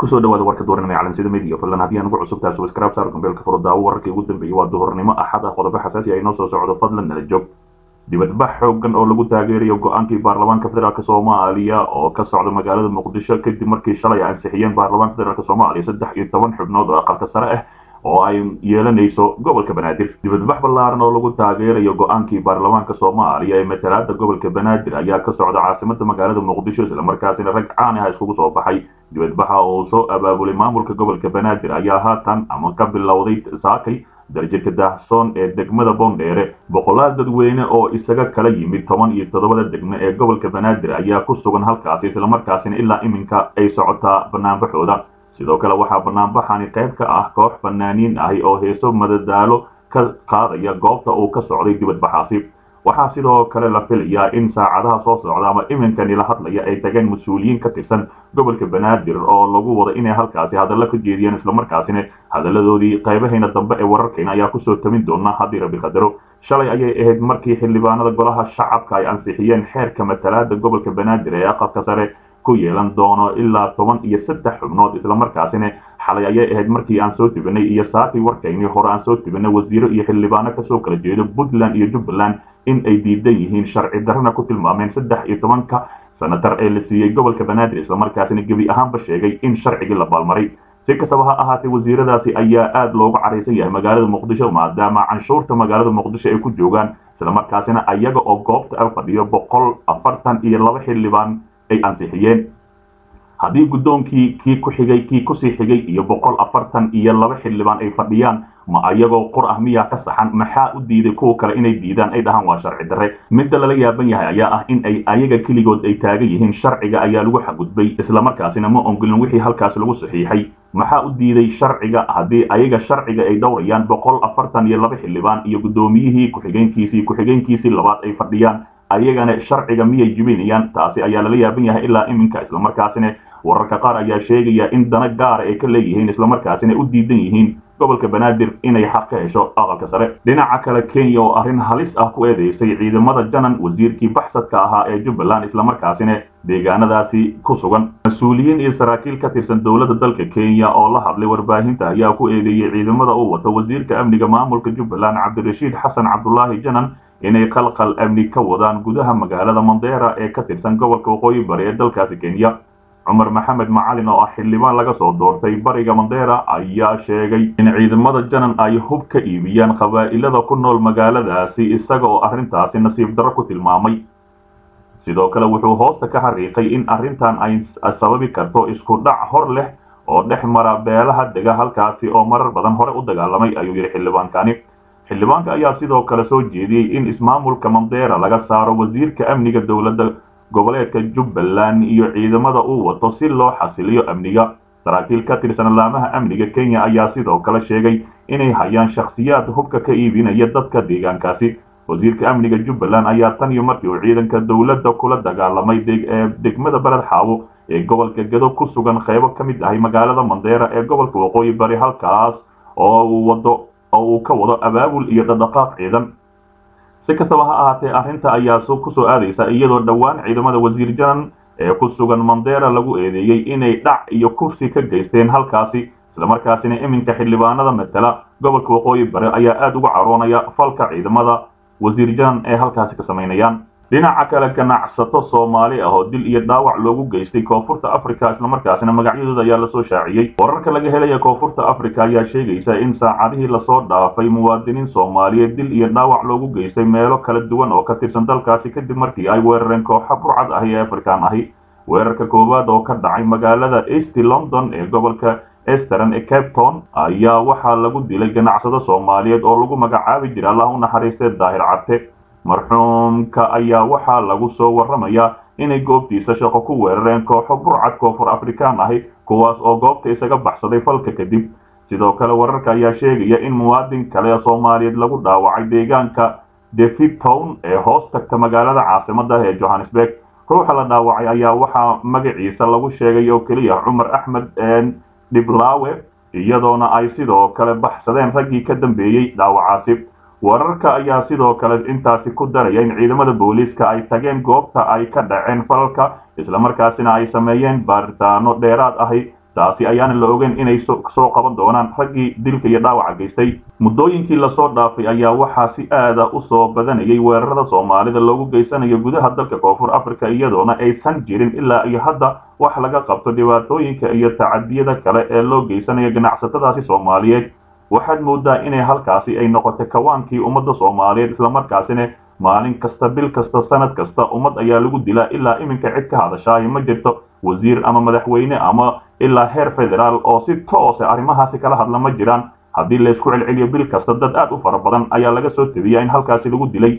kusoo dhawaada warka dooranima calansida media fadlan haddii aan ugu cusubtahay subscribe saar gambeelka furdaawo wararkii ugu dambeeyey waa duhurnimo axad ah qodobo xasaasi ay noo soo socdo fadlan nala joog dibadbax xoogan oo lagu taageerayo go-aankii baarlamaanka federaalk soomaaliya oo ka socda magaalada muqdisho kadib markii shalay ansixiyeen baarlamaanka federaalk soomaaliya saddex iyo toban xubnood oo aqalka sare ah oo ay yeelanayso gobolka banaadir dibadbax ballaaran oo lagu taageerayo go-aankii baarlamaanka soomaaliya ee matalaada gobolka banaadir ayaa ka socda caasimada magaalada muqdisho islamarkaasina rag caan ah iskugu soo baxay dibadbaxa oo soo abaabulay maamulka gobolka banaadir ayaa haatan ama ka bilowday saakay darjirka daahsoon ee degmada boondheere boqolaal dadweyne oo isaga kala yimid toban iyo toddobada degme ee gobolka banaadir ayaa ku sugan halkaasi islamarkaasina ilaa iminka ay socotaa banaanbaxooda sidoo kale waxaa banaanbaxani qayb ka ah koox fanaaniin ahi oo heeso madadaalo ka qaadaya goobta uu ka socday dibadbaxaasi waxaa sidoo kale la filayaa in saacadaha soo socda ama iminkani la hadlaya ay tageen mas-uuliyiin ka tirsan gobolka banaadir oo lagu wado inay halkaasi hadallo ka jeediyaan islamarkaasina hadaladoodii qaybahayna dambe ee wararkayna ayaa kusoo tamin doona haddii rabbi qadaro shalay ayay ahayd markii xildhibaanada golaha shacabka ay ansixiyeen xeerka matalaada gobolka banaadir ee aqalka sare ku yeelan doono ilaa toban iyo saddex xubnood islamarkaasina xalay ayay ahayd markii aan soo tibinay iyo saakii warkaynii hore aan soo tibinay wasiiro iyo xildhibaano kasoo kala jeedo puntland iyo jubbaland in ay diidan yihiin sharci darrana ku tilmaameen saddex iyo tobanka sanatar ee la siiyey gobolka banaadir islamarkaasina gebi ahaanba sheegay in sharcigii la baalmaray si kastaba ha ahaatee wasiiradaasi ayaa aad loogu caraysan yahay magaalada muqdisho maadaama canshuurta magaalada muqdisho ay ku joogaan islamarkaasina ayaga oo goobta a fadhiyo boqol afartan iyo laba xildhibaan ay ansixiyeen haddii guddoonkii kii ku xigay kii kusii xigay iyo boqol afartan iyo laba xildhibaan ay fadhiyaan ma ayagoo qur ah miyaa ka saxan maxaa u diiday kuwa kale inay diidaan ay dhahaan waa sharci darre midda lala yaaban yahay ayaa ah in ay ayaga keligood ay taagan yihiin sharciga ayaa lagu xadgudbay islamarkaasina ma ongolin wixii halkaas lagu saxiixay maxaa u diiday sharciga haddii ayaga sharciga ay dhowrayaan boqol afartan iyo laba xildhibaan iyo guddoomiyihii ku-xigeenkiisii ku-xigeenkiisii labaad ay fadhiyaan ayagana sharciga miyay jibinayaan taasi ayaa lala yaaban yahay ilaa iminka islamarkaasina wararka qaar ayaa sheegaya in dana gaara ay ka leeyihiin islamarkaasina u diidan yihiin gobolka banaadir inay xaq ka hesho aqalka sare dhinaca kale kenya oo arrin halis ah ku eedeysay ciidamada janan wasiirkii baxsadka ahaa ee jubbaland islamarkaasina deegaanadaasi ku sugan mas-uuliyiin iyo saraakiil ka tirsan dowladda dalka kenya oo la hadlay warbaahinta ayaa ku eedeeyey ciidamada uu wato wasiirka amniga maamulka jubbaland cabdirashiid xasan cabdulaahi janan inay qalqal amni ka wadaan gudaha magaalada mandera ee ka tirsan gobolka waqooyi bari ee dalkaasi kenya cumar maxamed macalin oo ah xildhibaan laga soo doortay bariga mandera ayaa sheegay in ciidamada janan ay hub ka iibiyaan qabaa'ilada ku nool magaaladaasi isaga oo arrintaasi nasiib darro ku tilmaamay sidoo kale wuxuu hoosta ka xariiqay in arrintan ay sababi karto isku dhac hor leh oo dhex mara beelaha dega halkaasi oo marar badan hore u dagaalamay ayuu yidhi xildhibaankani xildhibaanka ayaa sidoo kale soo jeediyey in ismaamulka mandera laga saaro wasiirka amniga dowladda goboleedka jubbaland iyo ciidamada uu wato si loo xasiliyo amniga saraakiil ka tirsan laamaha amniga kenya ayaa sidoo kale sheegay inay hayaan shakhsiyaad hubka ka iibinaya dadka deegaankaasi wasiirka amniga jubbaland ayaa tan iyo markii uu ciidanka dowladda kula dagaalamay degmada beled xaawo ee gobolka gado ku sugan qaybo ka mid ahay magaalada mandera ee gobolka waqooyi bari halkaas oo uu wado oo uu ka wado abaabul iyo dhadhaqaaq ciidan si kastaba ha ahaatee arrinta ayaa kusoo aadaysa iyadoo dhowaan ciidamada wasiir janan ee ku sugan mandera lagu eedeeyey inay dhac iyo kursi ka geysteen halkaasi islamarkaasina iminka xildhibaanada matala gobolka waqooyi bari ayaa aada uga caroonaya falka ciidamada wasiir janan ee halkaasi ka samaynayaan dhinaca kale ganacsato soomaali ah oo dil iyo dhaawac loogu geystay koonfurta africa islamarkaasina magacyadooda ayaa lasoo shaaciyey wararka laga helaya koonfurta africa ayaa sheegaysa in saacadihii lasoo dhaafay muwaadiniin soomaaliyeed dil iyo dhaawac loogu geystay meelo kala duwan oo ka tirsan dalkaasi kadib markii ay weerareen kooxa burcad ahi ee afrikaan ahi weerarka koowaad oo ka dhacay magaalada east london ee gobolka esteran ee cape town ayaa waxaa lagu dilay ganacsado soomaaliyeed oo lagu magacaabi jira allah u naxariistee daahir carte marxuumka ayaa waxaa lagu soo warramayaa inay goobtiisa shaqo ku weerareen kooxo burcad koonfur afrikaan ahi kuwaas oo goobta isaga baxsaday falka kadib sidoo kale wararka ayaa sheegaya in muwaadin kale soomaaliyeed lagu dhaawacay deegaanka david town ee hoos tagta magaalada caasimada ee johannesburg ruuxa la dhaawacay ayaa waxaa magaciisa lagu sheegay oo keliya cumar axmed dhiblaawe iyadoona ay sidoo kale baxsadeen raggii ka dambeeyey dhaawacaasi wararka ayaa sidoo kale intaasi ku daraya in ciidamada booliiska ay tageen goobta ay ka dhaceen falalka islamarkaasina ay sameeyeen baaritaano dheeraad ahi taasi ayaana la ogeyn inay soo qaban doonaan raggii dilka iyo dhaawaca geystay muddooyinkii lasoo dhaafay ayaa waxaa si aada u soo badanayay weerarada soomaalida loogu geysanayo gudaha dalka koonfur africa iyadoona aysan jirin ilaa iyo hadda wax laga qabto dhibaatooyinka iyo tacadiyada kale ee loo geysanayo ganacsatadaasi soomaaliyeed waxaad moodaa inay halkaasi ay noqotay kawaankii ummadda soomaaliyeed islamarkaasina maalin kasta bil kasta sanad kasta ummad ayaa lagu dilaa ilaa iminka cid ka hadashaayo ma jirto wasiir ama madaxweyne ama ilaa heer federaal oo si toose arrimahaasi kala hadla ma jiraan haddii laysku celceliyo bil kasta dad aad u fara badan ayaa laga soo tebiyaa in halkaasi lagu dilay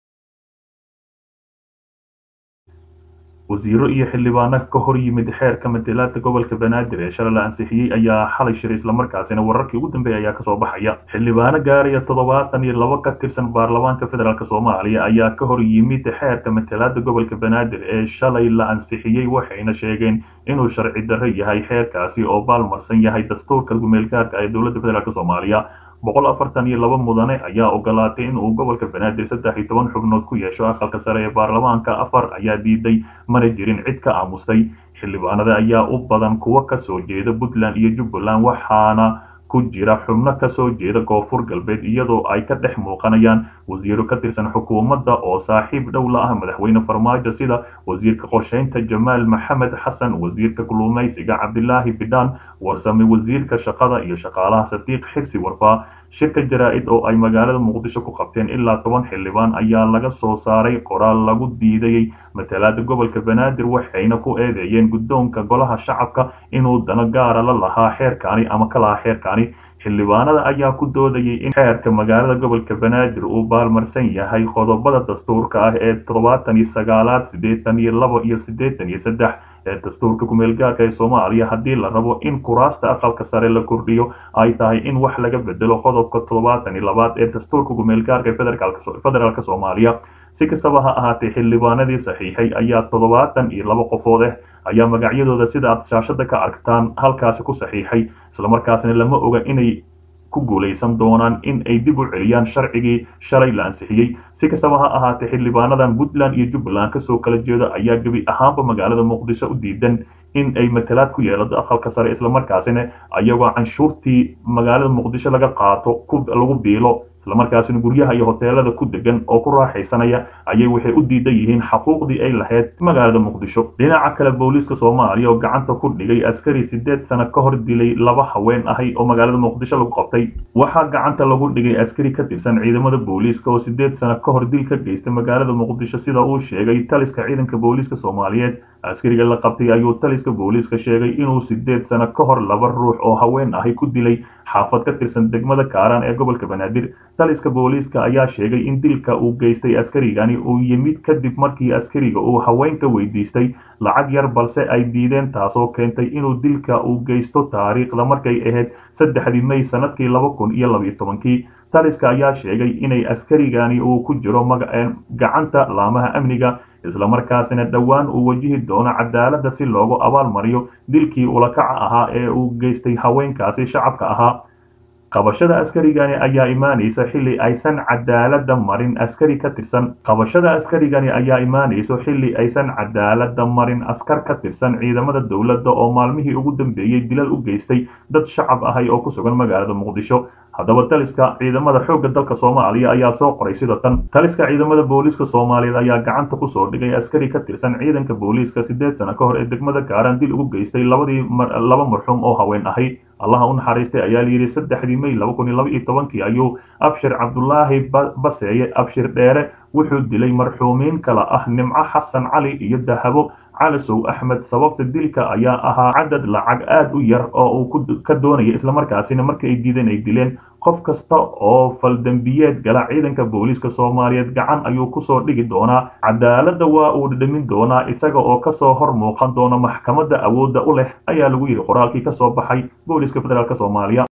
wasiiro iyo xildhibaano ka hor yimid xeerka matalaadka gobolka banaadir ee shalay la ansixiyey ayaa xalay shiray islamarkaasina wararkii ugu dambeeyay ayaa kasoo baxaya xildhibaano gaaraya toddobaatan iyo laba ka tirsan baarlamaanka federaalk soomaaliya ayaa ka hor yimid xeerka matalaada gobolka banaadir ee shalay la ansixiyey waxayna sheegeen inuu sharci darro yahay xeerkaasi oo baalmarsan yahay dastuurka gumeelgaarka ee dowladda federaalk soomaaliya boqol afartan iyo laba mudane ayaa ogolaatay in uu gobolka banaadir saddex iyo toban xubnood ku yeesho aqalka sare ee baarlamaanka afar ayaa diiday mana jirin cid ka aamustay xildhibaanada ayaa u badan kuwa kasoo jeeda puntland iyo jubbaland waxaana ku jira xubno kasoo jeeda koonfur galbeed iyadoo ay ka dhex muuqanayaan wasiiro ka tirsan xukuumadda oo saaxiib dhow la ah madaxweyne farmaajo sida wasiirka qorsheynta jamaal maxamed xasan wasiirka kalluumaysiga cabdilaahi bidhaan warsame wasiirka shaqada iyo shaqaalaha sadiiq xirsi warfaa shirka jaraa-id oo ay magaalada muqdisho ku qabteen ilaa toban xildhibaan ayaa laga soo saaray qoraal lagu diidayey matalaada gobolka banaadir waxayna ku eedeeyeen guddoonka golaha shacabka inuu dano gaara la lahaa xeerkaani ama ka lahaa xeerkaani xildhibaanada ayaa ku doodayay in xeerka magaalada gobolka banaadir uu baalmarsan yahay qodobada dastuurka ah ee toddobaatan iyo sagaalaad siddeetan iyo labo iyo siddeetan iyo saddex ee dastuurka kumeelgaarka ee soomaaliya haddii la rabo in kuraasta aqalka sare la kordhiyo ay tahay in wax laga bedelo qodobka toddobaatan iyo labaad ee dastuurka kumeelgaarka ee federaalk soomaaliya si kastaba ha ahaatee xildhibaanadii saxiixay ayaa toddobaatan iyo laba qofood ah ayaa magacyadooda sida aad shaashada ka aragtaan halkaasi ku saxiixay islamarkaasna lama oga inay ku guulaysan doonaan in ay dib u celiyaan sharcigii shalay la ansixiyey si kastaba ha ahaatee xildhibaanadan puntland iyo jubbaland kasoo kala jeeda ayaa gebi ahaanba magaalada muqdisho u diidan in ay matalaad ku yeelato aqalka sare islamarkaasina ayagoo canshuurtii magaalada muqdisho laga qaato lagu biilo islamarkaasina guryaha iyo hoteelada ku degan oo ku raaxaysanaya ayay waxay u diidan yihiin xaquuqdii ay lahayd magaalada muqdisho dhinaca kale booliiska soomaaliya oo gacanta ku dhigay askari sideed sano ka hor dilay laba haween ahay oo magaalada muqdisho lagu qabtay waxaa gacanta lagu dhigay askari ka tirsan ciidamada booliiska oo sideed sano ka hor dil ka geystay magaalada muqdisho sida uu sheegay taliska ciidanka booliiska soomaaliyeed askariga la qabtay ayuu taliska booliiska sheegay inuu sideed sano ka hor laba ruux oo haween ahay ku dilay xaafad ka tirsan degmada kaaraan ee gobolka banaadir taliska booliiska ayaa sheegay in dilka uu geystay askarigani uu yimid kadib markii askariga uu haweenka weydiistay lacag yar balse ay diideen taasoo keentay inuu dilka uu geysto taariikhda markay ahayd saddexdii may sanadkii laba kun iyo labayo tobankii taliska ayaa sheegay inay askarigani uu ku jiro gacanta laamaha amniga islamarkaasina dhowaan uu wajihi doono cadaaladda si loogu abaalmariyo dilkii ulakaca ahaa ee uu geystay haweenkaasi shacabka ahaa qabashada askarigani ayaa imaanaysa xilli aysan cadaaladda marin askari ka tirsan qabashada askarigani ayaa imaanayso xilli aysan cadaaladda marin askar ka tirsan ciidamada dowladda oo maalmihii ugu dambeeyey dilal u geystay dad shacab ahay oo ku sugan magaalada muqdisho haddaba taliska ciidamada xoogga dalka soomaaliya ayaa soo qoray sida tan taliska ciidamada booliiska soomaaliyeed ayaa gacanta kusoo dhigay askari ka tirsan ciidanka booliiska sideed sano ka hor ee degmada kaaraan dil ugu geystay labadii laba marxuum oo haween ahay allaha u naxariistay ayaa layidhi saddexdii may laba kun iyo laba iyo tobankii ayuu abshir cabdulaahi baseeye abshir dheere wuxuu dilay marxuumiin kala ah nimco xasan cali iyo dahabo calisow axmed sababta dilka ayaa ahaa cadad lacag aad u yar oo uu ka doonaya islamarkaasina marka ay diideen ay dileen qof kasta oo faldembiyeed gala ciidanka booliiska soomaaliyeed gacan ayuu kusoo dhigi doonaa cadaaladda waa uu dhadhamin doonaa isaga oo kasoo hor muuqan doona maxkamadda awoodda u leh ayaa lagu yidhi qoraalkii kasoo baxay booliiska federaalk soomaaliya